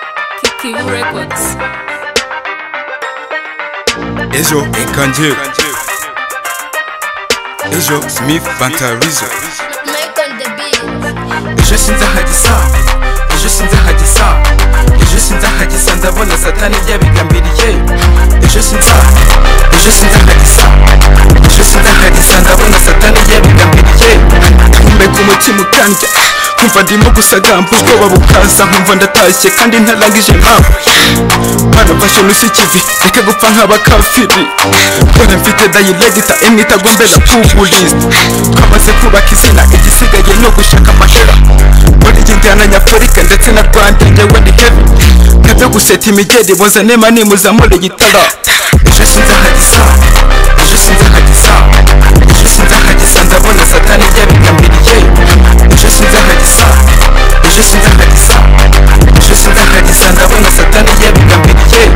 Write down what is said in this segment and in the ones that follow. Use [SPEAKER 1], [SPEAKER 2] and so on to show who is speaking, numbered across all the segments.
[SPEAKER 1] Active Records.
[SPEAKER 2] ejo reka njyewe ejo smith bantarizo
[SPEAKER 1] Make on the beat.
[SPEAKER 3] ejo sinzahagisa ejo sinzahagisa ejo sinzahagisa ndabona satani ryabigambiriye ejo sinza ejo sinzahagisa ejo sinzahagisa ndabona satani ryabigambiriye nkumeka umutima utanje nkumva ndimo gusagamba ubwoba bukaza nkumva ndatashye kandi ntarangije impamvu barafashe nusi ikivi reka gupfa nk'abakafiri dore mfite dayiregita imwe itagombe na pubulisite twamaze kubaka izina igisigaye ni ugushaka amahera muri iyi njyana nyafurika ndetse na rwanda njyewe ni heavy nkabyo guseta imigeri bozane mani muzamure igitara ejo sinzahagisa ejo sinzahagisa ejo sinzahagisa ndabona satani ryabigambiriye ejo sinzahagisa ejo sinzahagisa ejo sinzahagisa ndabona satani ryabigambiriye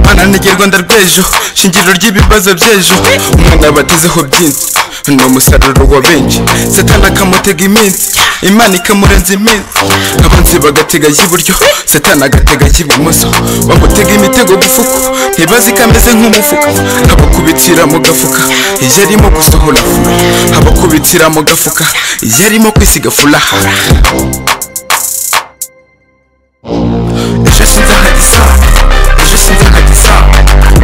[SPEAKER 3] mana nige rwanda rw'ejo shingiro ry'ibibazo by'ejo umwana batezeho byinshi ni umusaruro wa benshi satani akamutega iminsi imana ikamurenza iminsi abanzi bagatega ay'iburyo satani agatega ay'ibumoso bamutega imitego gifuku ntibazi ko ameze nk'umufuka abakubitira mu gafuka iyo arimo gusohora fura abakubitira mu gafuka iyo arimo kwisiga furaha ejo sinzahagisa ejo sinzahagisa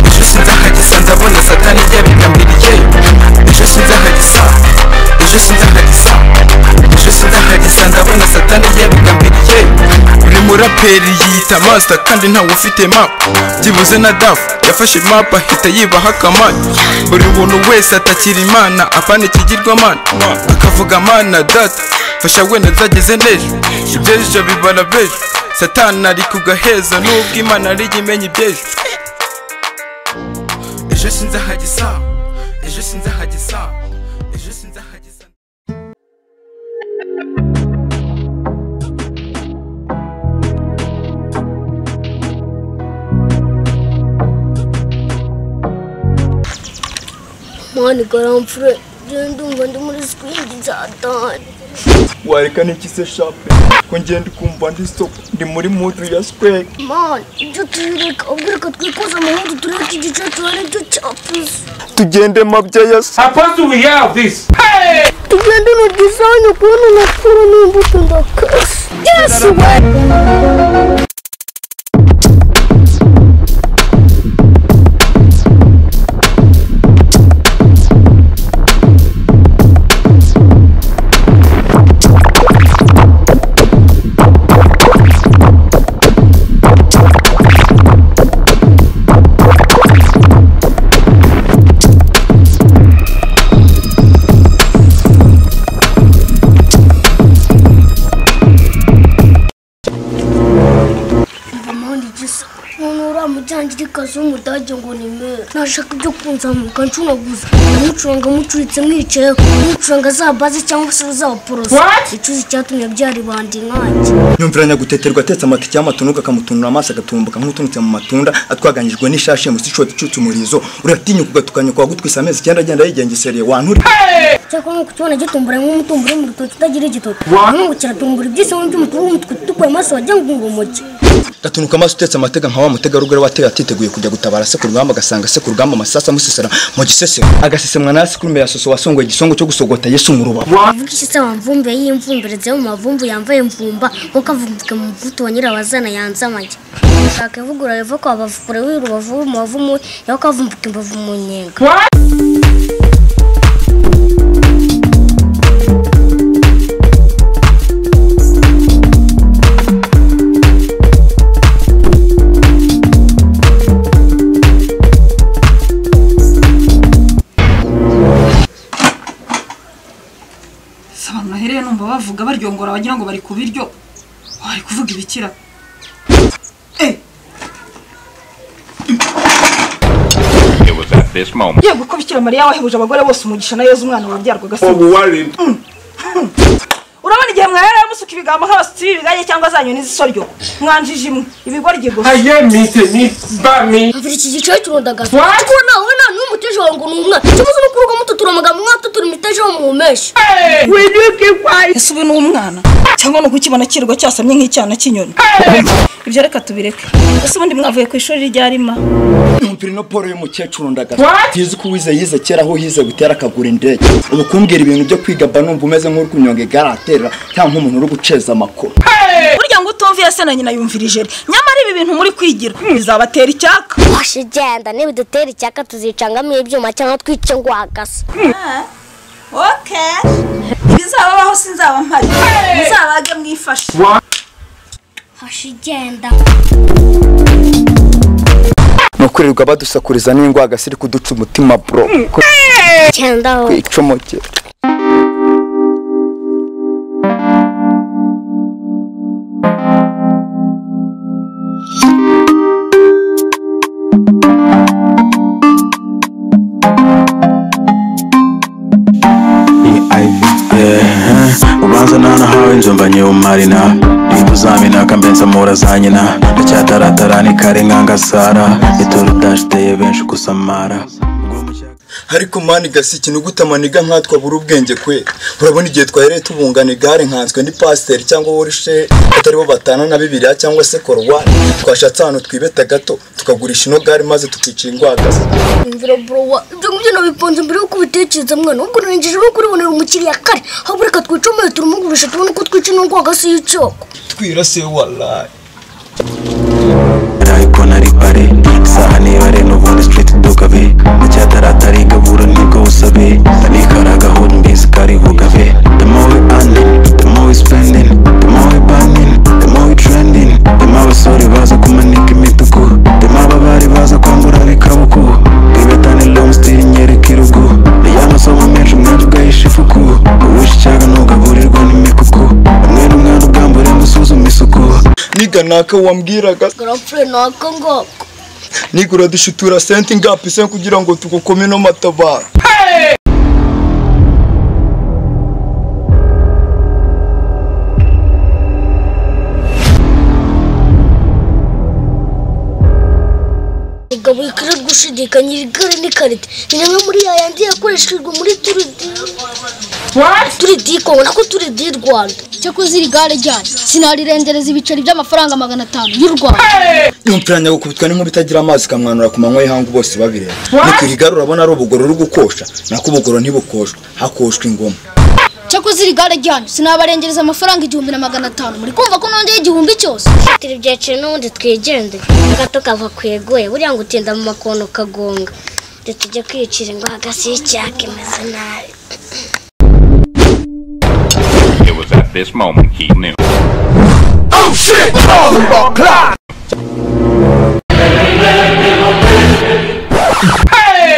[SPEAKER 3] ejo sinzahagisa ndabona satani ryabigambiriye ejo sinzahagisa ejo sinzahagisa ejo sinzahagisa ndabona satani ryabigambiriye buri muraperi yiyita master kandi ntawe ufite map byibuze na dafu yafashe map ahita yibaha akamana buri muntu wese atakira imana apana ikigirwamana akavuga mana data fasha wenda zageze n'ejo ibyejo bibara bejo satani ari kugaheza nubwo imana ari jye imenya ibyejo ejo sinzahagisa ejo sinzahagisa ejo sinzahagisa
[SPEAKER 4] mani karamfure je ndumva ndi muri sikwindi satani
[SPEAKER 5] wareka n'iki se shape ko ngenda ukumva ndi soko ndi muri mudu ya square
[SPEAKER 4] mani ibyo tubireka ubwo reka twikoze amahoro tureke igice tubare cyo cyapuze
[SPEAKER 5] tugende mabya ya se
[SPEAKER 6] Supposed to be aware of this.
[SPEAKER 4] tugende na dizayini kubona napfura n'imbuto ndakasi yesi we mani igisa umuntu uramujyangire ikazi w'umudage ngo ni mera nashaka ibyo kunzamuka ncunaguza umucuranga mucuritse mwicayeho umucuranga za baze cyangwa se uzawuporosa icuzi icyatumye byaribandi nkanjye
[SPEAKER 7] nyumviranya guteterwa atetse amatike y'amatunuka akamutunura amaso agatumbuka nk'utunitse mu matunda atwaganyijwe n'ishashi mu sishoti icutse umurizo uratinyuka ugatukanyuka wagutwisa amezi icyenda agenda yigengesereye wanturi
[SPEAKER 4] cyakora nk'uko tubona gitumbura nk'umutumbu uri mu rutoki utagira igitoki ahubwo kiratumbura ibyisimo by'umukuru w'umutwe utukuye amaso wagira ngo ni umugi
[SPEAKER 7] gatunuka amaso utetse amatega nka wa mutegarugori wateye atiteguye kujya gutabara se ku rugamba agasanga se ku rugamba amasasa amusesera mu gisesero agasesemwa na sikurume ya soso wasongoye igisongo cyo gusogota yesu mu rubavu
[SPEAKER 4] avuga iki se wamvumbe y'imvumbereze mu mavumbu yambaye mvumba kuko avumbuke mu mvuto wa nyirabazana yanze amagi shaka ivugura riva kwa bavukure w'irubavu mu bavumu yaho kavumbuka imbavu mu nyenga
[SPEAKER 8] saba amaherere numva bavuga baryongora wagira ngo bari ku biryo bari kuvuga ibikira Eh,
[SPEAKER 9] It was at this moment
[SPEAKER 8] yego ko bikira mariya wahebuje abagore bose umugisha na yezu umwana wabyarwaga se
[SPEAKER 6] Of worrying.
[SPEAKER 8] urabona igihe mwahereye musuka
[SPEAKER 6] gucika ibigambo nk'abasutsi b'ibigage cyangwa za nyoni z'isoryo mwanjije imwe ibigoryi gusa
[SPEAKER 10] aye mite ni ba mi
[SPEAKER 4] mvira iki giciro kirundagaza
[SPEAKER 10] What?
[SPEAKER 4] kuko nawe nta n'umwe utuje wangu ni umwe ikibazo ni uko urugo mututura amagambo mwatu turi imiteje wo muhumeshe
[SPEAKER 6] ese ubu ni umwana cyangwa ni ukukibona kirirwa cyasamye nk'icyana cy'inyoni ibyo reka tubireke ese ubundi mwavuye ku ishuri ryarima
[SPEAKER 11] turi no paul y'umukecuru ndagaza
[SPEAKER 10] What?
[SPEAKER 11] tuzi ko uwize yize kera aho yize gutera akagura indege ubu kumbwira ibintu byo kwiga mba numva umeze nk'uri kunyonga igare ahaterera cyangwa nk'umuntu uri guceza amakuru
[SPEAKER 6] burya ngo utumviye se na nyina yumvirije nyamara ibi bintu muri kwigira bizabatera icyaka
[SPEAKER 4] washe genda nibidutera icyaka tuzicangamo ibyuma cyangwa twice ngo uhagase
[SPEAKER 6] ibizababaho sinzaba mpari muzabage mwifashe
[SPEAKER 4] hashe igenda
[SPEAKER 11] ni ukurirwa badusakuriza n'ingwa hagasi iri kuduca umutima bro ko
[SPEAKER 4] genda wowe
[SPEAKER 11] icomokera
[SPEAKER 12] ubanza nanahawe nzumva nyir'umarina ntikuzaminaka mbenza mura za nyina ndacyataratara ni kare nkangasara itoro udashiteye benshi gusamara
[SPEAKER 3] ariko mani gasiki nigute amaniga nkatwa buri ubwenge kwe urabona igihe twahereye tubungana igare nkanswe ni pasiteri cyangwa worishe atari bo batana na bibiriya cyangwa se korowani twashatse ahantu twibeta gato tukagurisha ino gare maze tukicira ingwagaza
[SPEAKER 4] imvura borowa ibyo ngibyo nabipanze mbere y'uko ubitekereza mwana ahubwo narengeje no kuribonera umukiriya kare ahubwo reka twicomere turumugurisha tubone uko twica no rwagasi y'icyoko
[SPEAKER 3] twirase warayi
[SPEAKER 12] ariko nari bare isaha nibare n'ubundi sitiriti dukabe ndacyataratara igaburo nibwo busabe anikara gahunda mbizi kari bugabe the more we earning the more we spending the more we burning the more we trending the more abasore baza kumanika imituku the more ababari baza kwambura bikabuku bwibetane lomstiri nyereka irugu niyo masomo menshi umwana ugahisha ifuku uwisha icyaga ntugaburirwa n'imikuku umwe n'umwana ugambure ngo usuzume isuku
[SPEAKER 3] niga naka wambwiraga
[SPEAKER 4] garapure nako ngako
[SPEAKER 3] nigura dushitura senti ngapi se kugira ngo tugukome no matabara
[SPEAKER 4] mugabo ikara gushidikanya iri gare ni karite ni rimwe muri yayandi yakoreshejwe muri turidi turidi kongo nako turidi rwanda
[SPEAKER 13] cyakoze iri gare ryanyu sinarirengereza ibiceri by'amafaranga magana atanu y'u rwanda
[SPEAKER 11] yumvira nyagukubitwa n'inkuba itagira amazi ikamwanura ku manywa y'ihangu bose babireba ni ku igare urabona ari ubugoro ruri gukosha nako ubugoro ntibukoshwa hakoshwa ingoma
[SPEAKER 13] cyakoze iri gare ryanyu sinabarengereza amafaranga igihumbi na magana atanu muri kumva ko nongeye igihumbi cyose
[SPEAKER 4] turi byaciro n'ubundi twigendere gato kava ku egoye buriya ngo utinda mu makono ukagonga tujye kwiyicira ingwagasi y'icyaka imeze nabi
[SPEAKER 9] It was at this moment he knew.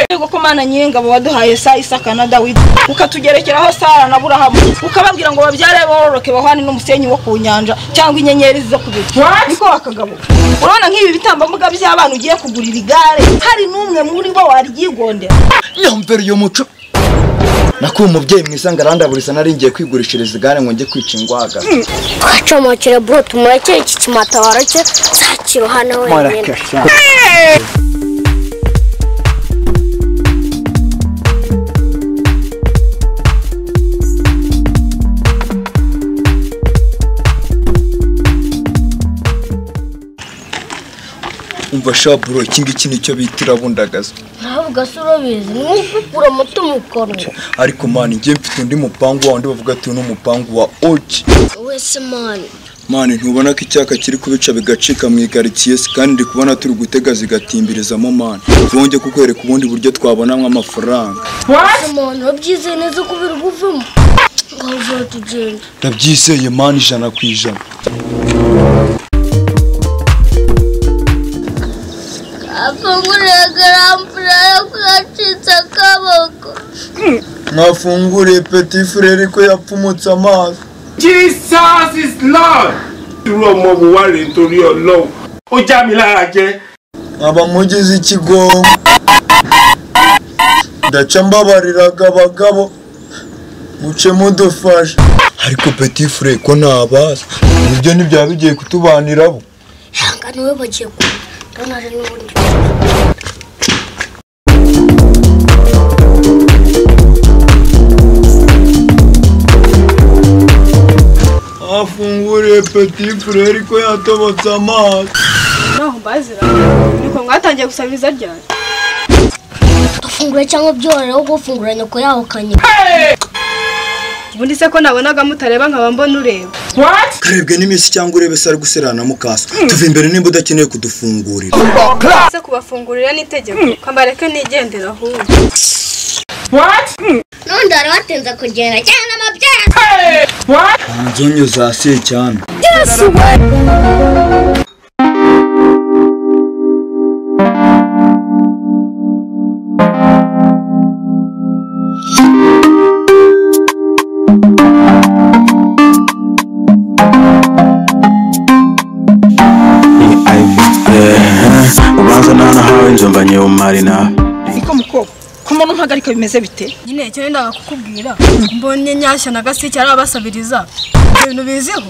[SPEAKER 6] rwego ko mana nyir'ingabo waduhaye sa isaka na dawidi ukatugerekeraho sara na burahamu ukababwira ngo babyare bororoke bahwane n'umusenyi wo ku nyanja cyangwa inyenyeri zo ku bicu niko bakagabo urabona nk'ibi bitambambuga by'abana ugiye kugurira igare hari n'umwe muri bo waryigondera
[SPEAKER 11] yumvira uyu muco nako uyu mubyeyi mwiza ngo arandaburiza naringiye kwigurishiriza igare ngo njye kwica ingwaga
[SPEAKER 4] twacomokere bro tumureke iki kimatabaro cye ntakiruhane wenyine
[SPEAKER 3] umva shaburo iki ngiki nicyo bita irabundagaza
[SPEAKER 4] ntabwo se urabizi ni nk'ukukura muto mukoro
[SPEAKER 3] ariko mani njye mfite undi mupangu wa wundi bavuga ati uyu ni umupangu wa oki
[SPEAKER 4] wese mani
[SPEAKER 3] mani ntubona ko icyaka kiri kubica bigacika mu ikaritsiye se kandi ndi kubona turi gutega zigatimbirizamo mani twongeye kukwereka ubundi buryo twabonamo amafaranga
[SPEAKER 4] wese mani wabyizeye neza ko biri buvemo ngaho vuba tugenda
[SPEAKER 3] ndabyizeye mani ijana ku ijana
[SPEAKER 4] afungurira garampura yo kuracitse akaboko
[SPEAKER 3] mwafunguriye peti furere ko yapfumutse amazi
[SPEAKER 10] jesus is lord irú ọmọ wo wá rèé nítorí ọlọ́run ó já mi lára jẹ
[SPEAKER 3] nkaba mugize ikigongo ndaca mbabariraga abagabo
[SPEAKER 5] ucemo dufashe ariko petit frere ko ntabaza ibyo ntibyaba bigiye kutubanirabo
[SPEAKER 4] hanga niwe bagiye kumva ndanaje n'ubundi
[SPEAKER 5] afunguriye petit frere ko yatobotse amazi
[SPEAKER 14] naho mbazira niko mwatangiye gusaba ibiza ryari
[SPEAKER 4] afungura cyangwa byorohewe wo gufungura nyoko yaho kanye
[SPEAKER 14] ubundi se ko nabonaga mutareba nkaba mbona ureba
[SPEAKER 5] karebwe n'iminsi cyangwa urebe se ari guserana mukasa tuve imbere nimba udakeneye kudufungurira
[SPEAKER 14] se kubafungurira n'itegeko kambareke nigendera ahubwo
[SPEAKER 4] nundi wari watinze kugenda cyangwa amabyaha
[SPEAKER 5] nzonyo za se cyane
[SPEAKER 12] ubanza ntanahawe nzumva nyewumari nawe
[SPEAKER 6] niko mukobwa ko umuntu mpagarika bimeze bite
[SPEAKER 14] nyine icyo nendaga kukubwira mbonye nyashya na gasike ari abasabiriza ibyo bintu biziho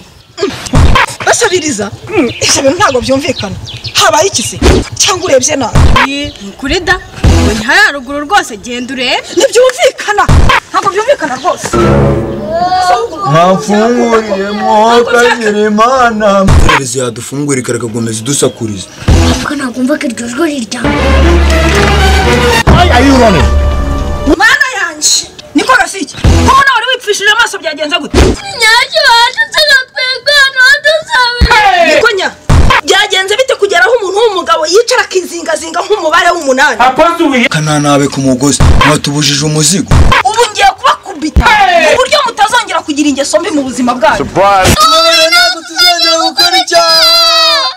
[SPEAKER 6] basabiriza ibyo bintu ntabwo byumvikana habaye iki se cyangwa urebye nawe
[SPEAKER 14] kuri da ntiha yaruguru rwose genda urebe
[SPEAKER 6] ntibyumvikana ntabwo byumvikana rwose
[SPEAKER 5] mwafunguriye mwoho kagira imana amaherezo yadufungura ikarekakomeza idusakuriza
[SPEAKER 4] ko nagumva ko iryo jwi riryamye
[SPEAKER 6] mana yanjye niko gasike ko nawe wari wipfishije amaso byagenze gute
[SPEAKER 1] nyacyo wacutse na twebwe hano hadusabira
[SPEAKER 6] niko nya byagenze bite kugera aho umuntu w'umugabo yicara akizingazinga nk'umubare w'umunani
[SPEAKER 5] kananabe ku mugozi mwatubujije umuzigo
[SPEAKER 6] ubu ngiye kubakubita ku buryo mutazongera kugira ingeso mbi mu buzima bwanyu
[SPEAKER 5] Surprise! ntabwo tuzongera gukora icyaha